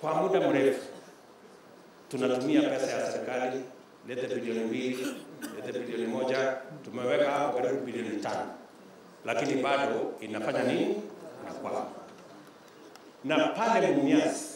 kwa muda mrefu tunatumia pesa ya serikali, lete bilioni mbili, lete bilioni moja, tumeweka hapo karibu bilioni tano, lakini bado inafanya nini? Inakwama. Na pale Mumias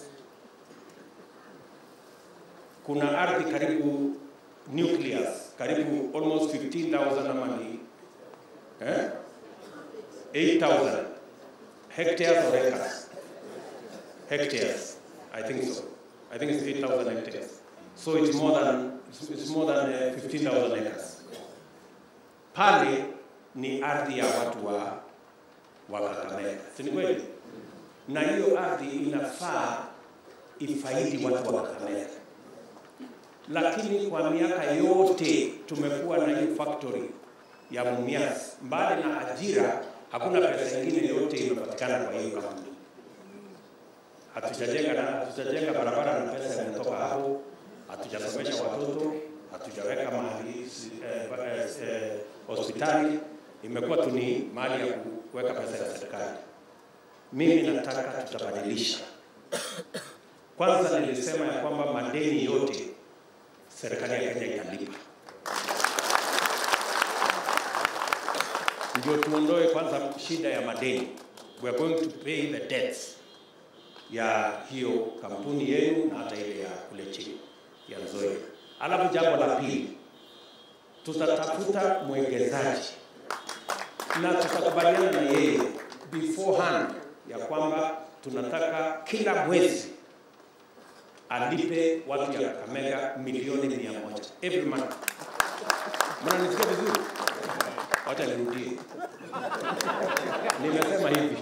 kuna ardhi karibu nucleus karibu almost 15,000 ama ni eh? 8,000 hectares or acres hectares I think so I think it's 8,000 hectares so it's more than it's, it's more than uh, 15,000 acres pale ni ardhi ya watu wa wa Kakamega si ni kweli na hiyo ardhi inafaa ifaidi watu wa Kakamega lakini kwa miaka yote tumekuwa na hiyo factory ya Mumias, mbali na ajira, hakuna pesa ingine yote imepatikana kwa hiyo kampuni. Hatujajenga na hatujajenga barabara na pesa imetoka hapo, hatujasomesha watoto, hatujaweka mahali eh, eh, eh, hospitali, imekuwa tu ni mahali ya kuweka pesa ya serikali. Mimi nataka tutabadilisha. Kwanza nilisema ya kwamba madeni yote serikali ya Kenya italipa. Ndio tuondoe kwanza shida ya madeni. We are going to pay the debts ya hiyo kampuni yenu na hata ile ya kule chini ya Nzoia. Alafu jambo la pili, tutatafuta mwekezaji na tutakubaliana na yeye beforehand ya kwamba tunataka kila mwezi alipe watu ya Kakamega milioni mia moja every month. Mnanisikia vizuri? Wacha nirudie, nimesema hivi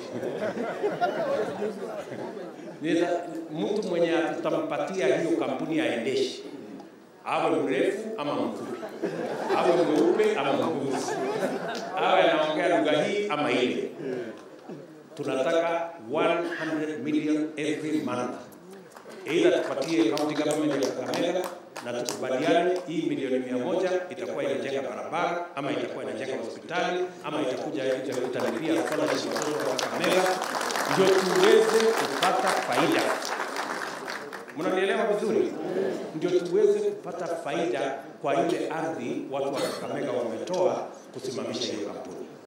Nita, mtu mwenye tutampatia hiyo kampuni aendeshe, awe mrefu ama mfupi, awe mweupe ama mweusi, awe anaongea lugha hii ama ile. Tunataka 100 million every month Aidha tupatie county government ya Kakamega na tukubaliane hii milioni mia moja itakuwa inajenga barabara ama itakuwa inajenga hospitali ama itakuja italipia scholarship watoto wa Kakamega, ndio tuweze kupata faida. Mnanielewa vizuri? Ndio tuweze kupata faida kwa ile ardhi watu wa Kakamega wametoa kusimamisha hiyo kampuni.